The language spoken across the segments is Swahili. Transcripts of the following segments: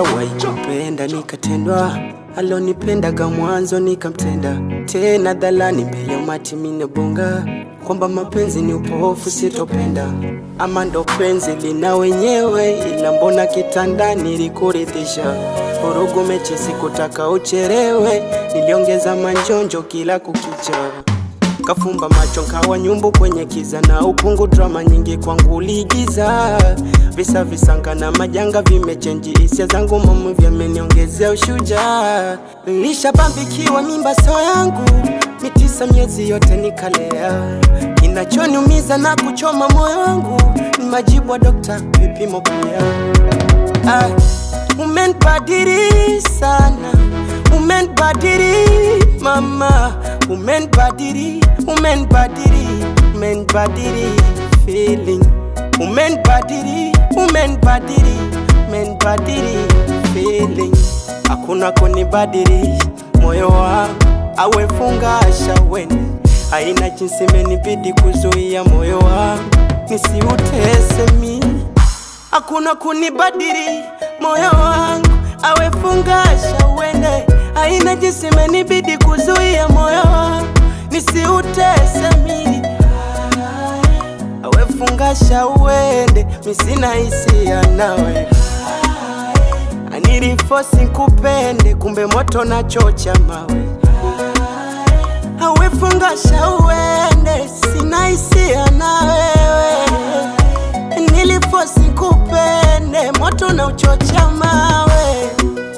Nishawahi kupenda nikatendwa, alonipendaga mwanzo nikamtenda tena dhalani mbele ya umati minebonga kwamba mapenzi ni upofu sitopenda, ama ndo penzi lina wenyewe, ila mbona kitandani likuridhisha vurugu mechi sikutaka ucherewe, niliongeza manjonjo kila kukicha kafumba macho nkawa nyumbu kwenye kiza na ukungu drama nyingi kwangu uliigiza visa visanga na majanga vimechenji hisia zangu mamu vyameniongezea ushujaa nilishabambikiwa mimba so yangu mitisa miezi yote nikalea kinachoniumiza na kuchoma moyo wangu ni majibu wa dokta vipimo pia ah, umenibadili sana umenibadili mama umenibadili umenibadili umenibadili feeling umenibadili umenibadili umenibadili feeling hakuna kunibadili moyo wangu awefungasha wene haina jinsi menibidi kuzuia moyo wangu nisiutese mimi hakuna kunibadili moyo wangu awefungasha wene haina jinsi menibidi kuzuia moyo wangu nisiutese mimi awefungasha uende misina hisia nawe anilifosi kupende kumbe moto na chocha mawe awefungasha uende sina hisia na wewe nilifosi kupende moto na uchocha mawe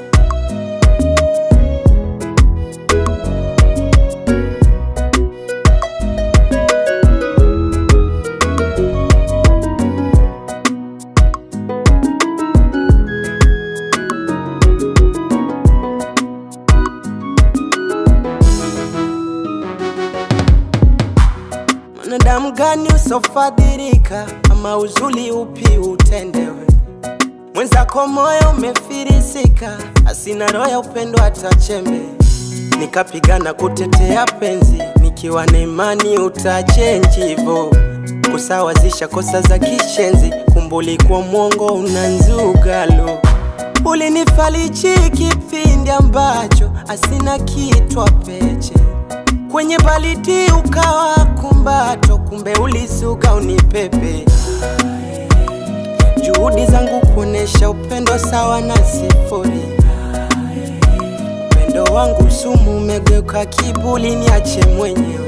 mwanadamu gani usofadhirika ama uzuli upi utendewe mwenzako moyo umefirisika asina roho ya upendo hata chembe nikapigana kutetea penzi nikiwa na imani utachenji hivo kusawazisha kosa za kishenzi kumbulikuwa mwongo unanzugalo ulinifalichi kipindi ambacho asina kitwa peche kwenye baliti ukawa kumbato, kumbe ulisuka unipepe. Juhudi zangu kuonesha upendo sawa na sifuri. Upendo wangu sumu umegeuka kibuli, niache mwenyewe.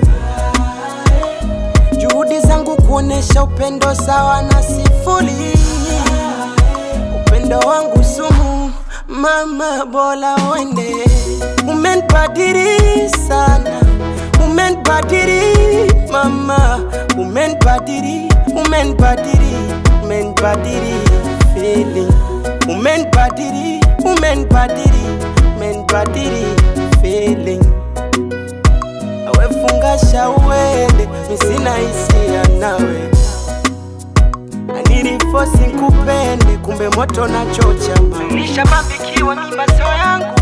Juhudi zangu kuonesha upendo sawa na sifuri. Upendo wangu sumu, mama, bora uende. Umenibadili sana umenibadili mama, umenibadili, umenibadili, umenibadili feeling, umenibadili, umenibadili, umenibadili feeling. Awefungasha uende, misina hisia nawe anilifosi kupende, kumbe moto na chocha mawe. Nishabambikiwa mimba so yangu